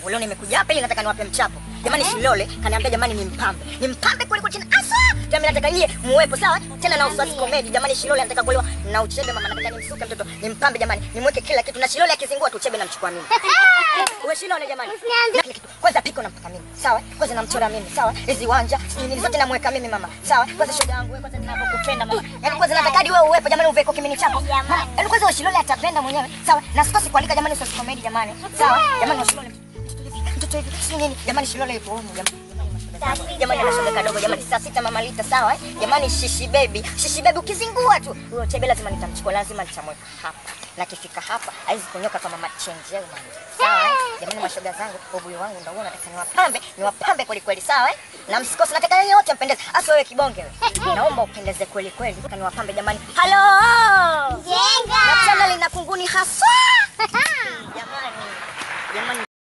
mchapo. Leo nimekuja hapa ili nataka niwape mchapo. Jamani Shilole kaniambia jamani ni mpambe. Ni mpambe kweli kweli tena asa. Jamani nataka nyie muwepo sawa? Tena na uswasi comedy. Jamani Shilole anataka kuolewa na uchebe mama nataka nimsuke mtoto. Ni mpambe jamani. Nimweke kila kitu na Shilole akizingua tu uchebe namchukua mimi. Uwe Shilole jamani. Na kila kitu. Kwanza piko nampaka mimi. Sawa? Kwanza namchora mimi. Sawa? Hizi wanja, nini zote namweka mimi mama. Sawa? Kwanza shoga yangu wewe kwanza ninapokupenda mama. Yaani kwanza nataka hadi wewe uwepo jamani uveko kimini chako. Mama, Yaani kwanza wewe Shilole atapenda mwenyewe. Sawa? Na sikosi kualika jamani uswasi comedy jamani. Sawa? Jamani wa Shilole mtoto hivi si nini jamani Shilole yupo humu jamani jamani anashoga kadogo jamani saa sita mama lita sawa eh? jamani shishi baby shishi baby ukizingua tu huyo chebe lazima nitamchukua lazima nitamweka hapa na kifika hapa haizi kunyoka kama machenje au manje sawa eh? jamani mashoga zangu ubuyu wangu ndio huo nataka niwapambe niwapambe kweli kweli sawa eh? na msikose nataka yeye wote mpendeze hasa wewe kibonge wewe naomba upendeze kweli kweli kaniwapambe jamani halo Jenga. na channel ina kunguni haswa jamani jamani